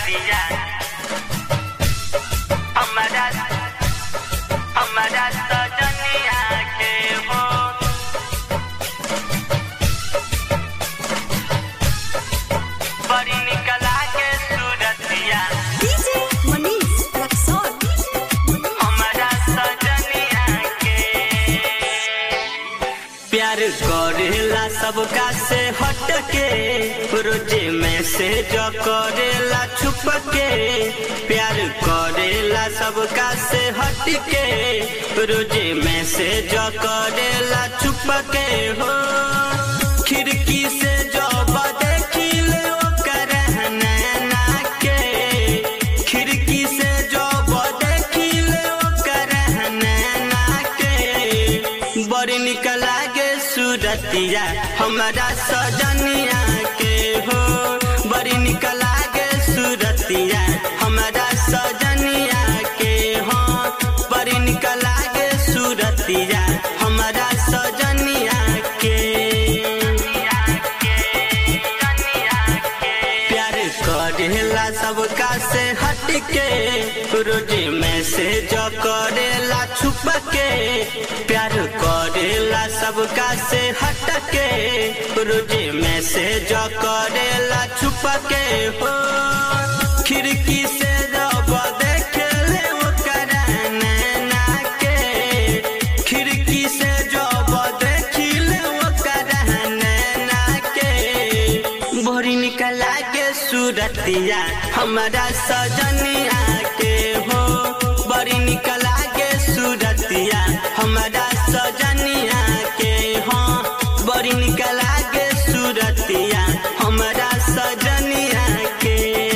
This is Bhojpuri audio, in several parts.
सूरतिया हमारा हमारा सजनिया के हो बड़ी निकला के सूरतिया DJ Manish Rexon. हमारा सजनिया के प्यार करेला सबका से हट के रोजे में से जो करेला छुप के प्यार करेला सबका से हट के रोजे में से जो करेला छुप के हो खिड़की से जो देखिल ओकर नैना के खिड़की से जो देखिल ओकर नैना के बड़ी निक लागे सूरतिया हमारा सजनिया के हो बड़ी निक लागे सूरतिया हमारा सजनिया के हो बड़ी निक लागे सूरतिया हमारा सजनिया के प्यार करेला सबका से हट के रोजे में से जो करेला छुप के प्यार करेला सबका से हट के रोजे में से जो करेला छुप के हो खिड़की से जब देखे ले ओकर नैना के खिड़की से जब देखिले ओकर नैना के भोरी निकला के सूरतिया हमारा सजनिया के हो बड़ी निकला के सूरतिया हमारा सजनिया के हो बड़ी निकला के सूरतिया हमारा सजनिया के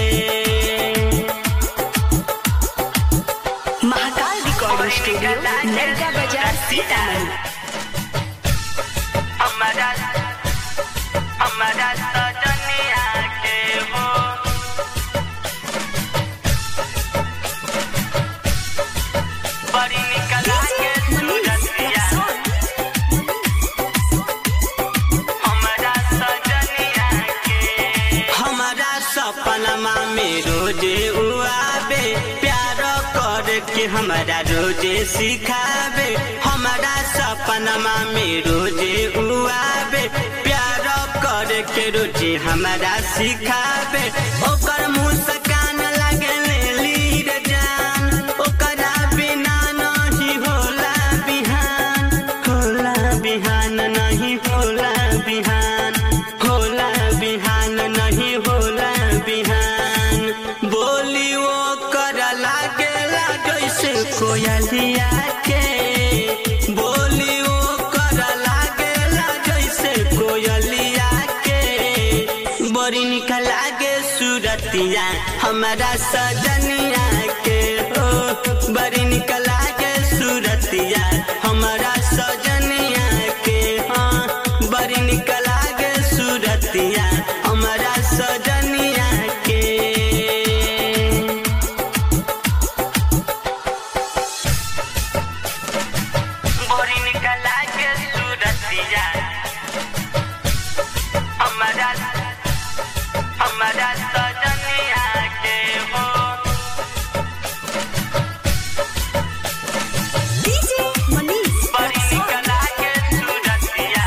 महाकाल रिकॉर्डिंग स्टूडियो नरका बाजार सीतामढ़ी हमारा हमारा सजनिया के हो बड़ी निकला के सूरतिया हमारा सजनिया के हमारा सपनमा में रोजे उआबे प्यार कर के हमारा रोजे सिखावे हमारा सपनमा में रोजे उआबे प्यार कर के रोजे हमारा सिखावे ओकर मुस्कान लगे लीर जान ओकरा बिना नहीं होला बिहान होला बिहान नहीं होला बिहान होला बिहान नहीं होला बिहान बोली वो कर लागेला जैसे कोयलिया के बोली वो कर लागेला जैसे कोयलिया के बड़ी निक लागे सूरतिया हमारा सजनिया के हो बड़ी निक लागे सूरतिया हमारा सजनिया के हाँ बड़ी निक लागे सूरतिया हमारा सजनिया के बड़ी निक लागे सूरतिया हमारा हमारा सजनिया के हो DJ Manish बड़ी Rexon. निकला के सूरतिया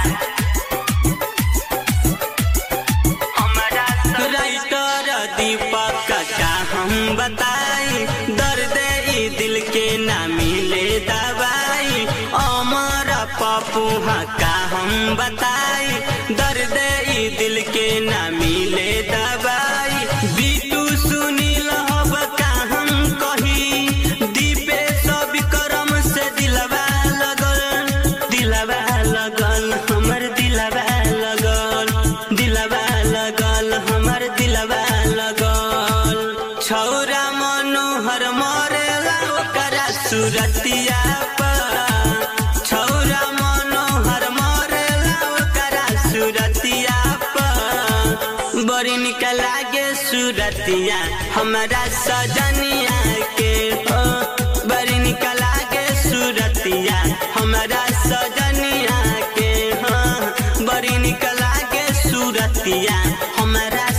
हमारा राइटर दीपक का हम बताई दर्द ई दिल के ना मिले दवाई अमर पपुहा का हम बताई दर्द ई दिल के ना मिले दवाई बीटू सुनील हब का हम कही दीपेश विक्रम से दिलवा लगल दिलवा लगल हमर दिलवा लगल दिलवा लगल हमर दिलवा लगल छौरा मनोहर मरेला ओकरा सूरतिया पर छौरा मनोहर मरेला ओकरा सूरतिया पर बड़ी निक लागे सूरतिया हमारा सजनिया के हो बड़ी निक लागे सूरतिया हमारा सजनिया के हो बड़ी निक लागे सूरतिया हमारा